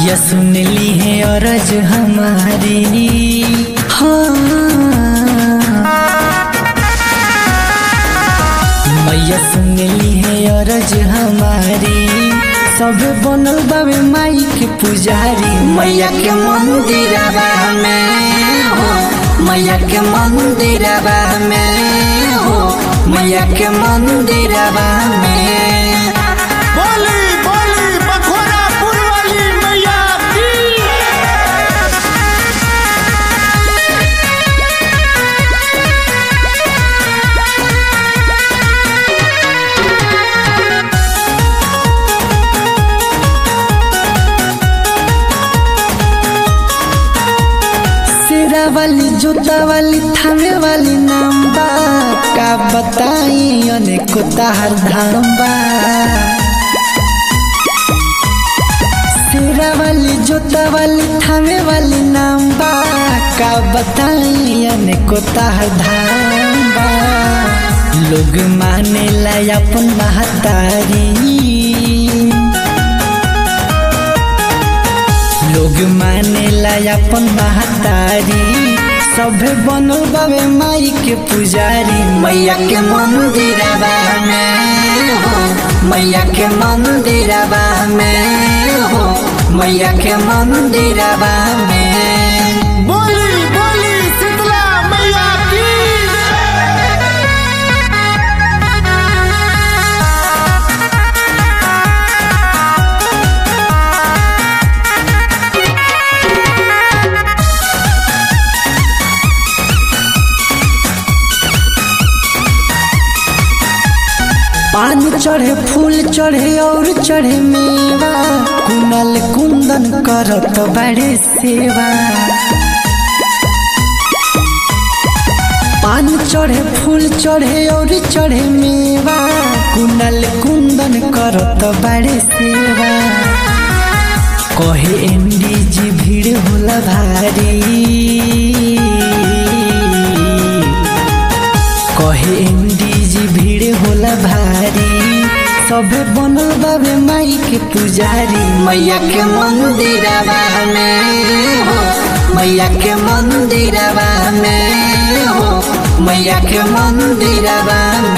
मैया सुन ली है अरज हमारी हाँ मैया सुन ली है अरज हमारी सब बनल बाबे माई के पुजारी मैया के मंदिर में हो मैया के मंदिर में हो मैया के मंदिर में बोली बोली बखोरापुर वाली मैया की सिरा वाली जूता वाली थामे वाली नाम बा का बताई अनेको ताहर धाम बा सिरा वाली जूता वाली थामे वाली नाम बा का बताई अनेको ताहर धाम बा लोग माने ला अपन महतारी लोग माने ला अपन महतारी सभे बनल बाबे माई के पुजारी मैया के मंदिर में हो मैया के मंदिर में हो मैया के मंदिर में बोली बोली शीतला मैया की पान चढ़े फूल चढ़े और चढ़े मेवा कुनल कुंदन करत बड़े सेवा पान चढ़े फूल चढ़े और चढ़े मेवा कुनल कुंदन करत बड़े सेवा कहे एमडी जी भीड़ होला भारी कहे एमडी जी भीड़ होला भारी सभे बनल बाबे माई के पुजारी मैया के मंदिर में हो मैया के मंदिर में हो मैया के मंदिर में